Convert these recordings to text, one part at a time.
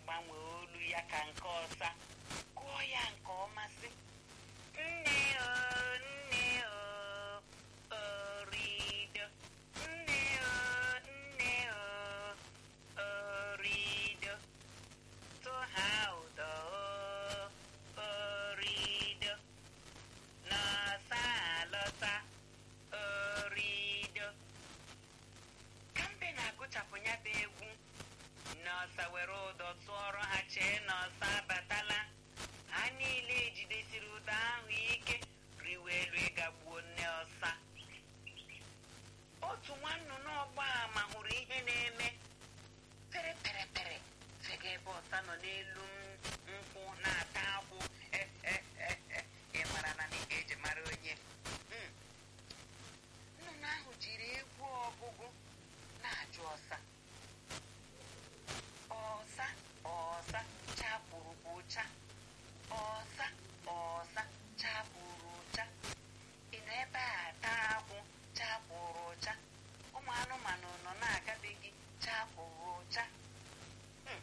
gbanwee olu ya ka nke ọsa gụọ ya nke ọma sị nne o nne o orido nne o nne o orido tụha ụdọ o orido n'ọsa alọta orido ka mbe na-agụchapụ ya bụ egwu nọọsa were ụdọ tụọrọ ha chee nọọsa abatala ha niile jidesiri ụdọ ahụ ike riwe elu ịgagbuo nne ọsa otu nwannụnụ ọgba ama hụrụ ihe na-eme pere pere pere fega ebe ọsa nọ n'elu nkwụ na-ata akwụ ị mara na ị ga-eji mara onye Mm. nnụnụ ahụ jiri egwu ọgụgụ na-ajụ ọsa ọsa ọsa chapụrụ ụcha ọsa ọsa chapụrụ ụcha ị nọ ebe a taa akwụ chapụrụ ụcha ụmụ anụmanụ nọ na-agabeghị chapụrụ ụcha Hmm.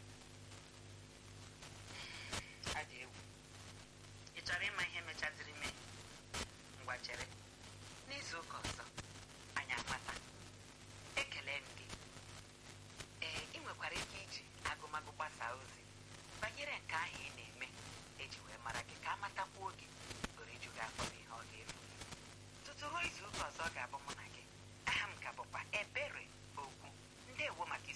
ọ dị egwu ị chọrọ ịma ihe mechaziri mee ngwa chere n'izu ụka ọzọ anyị amata ekele m gị ee ị nwekwara ike iji agụmagụ gbasaa ozi banyere nke ahụ ị na-eme eji wee mara gị ka amatakwuo gị oriju gị afọ n'ihe ọ ga-efu tutu ruo izu ụka ọzọ ọ ga-abụ mụ na gị aha m ka bụkwa ebere okwu ndewo maka